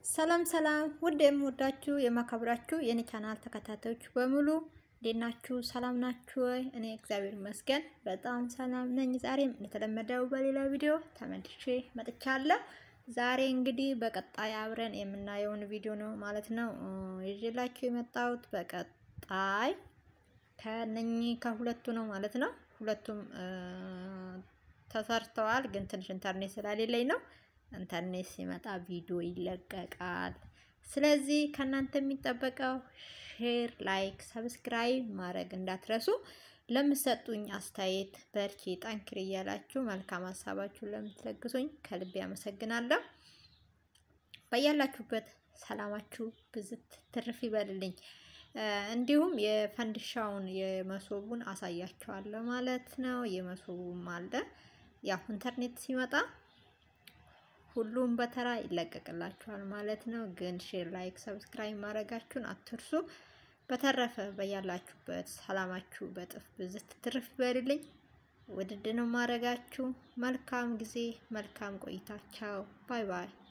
ሰላም ሰላም ውድ የምወዳችሁ የማከብራችሁ የኔ ቻናል ተከታታዮች በሙሉ እንዴት ናችሁ? ሰላም ናችሁ ወይ? እኔ እግዚአብሔር ይመስገን በጣም ሰላም ነኝ። ዛሬም እንደተለመደው በሌላ ቪዲዮ ተመልሼ መጥቻለሁ። ዛሬ እንግዲህ በቀጣይ አብረን የምናየውን ቪዲዮ ነው ማለት ነው ይዤላችሁ የመጣሁት። በቀጣይ ከነኚህ ከሁለቱ ነው ማለት ነው። ሁለቱም ተሰርተዋል፣ ግን ትንሽ ኢንተርኔት ስላሌለኝ ነው ኢንተርኔት ሲመጣ ቪዲዮ ይለቀቃል። ስለዚህ ከእናንተ የሚጠበቀው ሼር፣ ላይክ፣ ሰብስክራይብ ማድረግ እንዳትረሱ። ለምሰጡኝ አስተያየት በርቺ፣ ጠንክሪ እያላችሁ መልካም ሀሳባችሁን ለምትለግሱኝ ከልቤ አመሰግናለሁ። በያላችሁበት ሰላማችሁ ብዝት ትርፍ ይበልልኝ። እንዲሁም የፈንድሻውን የመሶቡን አሳያችኋለሁ ማለት ነው። የመሶቡም አለ ያው ኢንተርኔት ሲመጣ ሁሉም በተራ ይለቀቅላችኋል ማለት ነው። ግን ሼር፣ ላይክ፣ ሰብስክራይብ ማድረጋችሁን አትርሱ። በተረፈ በያላችሁበት ሰላማችሁ በጥፍ ብዝት ትርፍ ይበልልኝ። ውድድ ነው ማድረጋችሁ። መልካም ጊዜ፣ መልካም ቆይታቸው። ባይ ባይ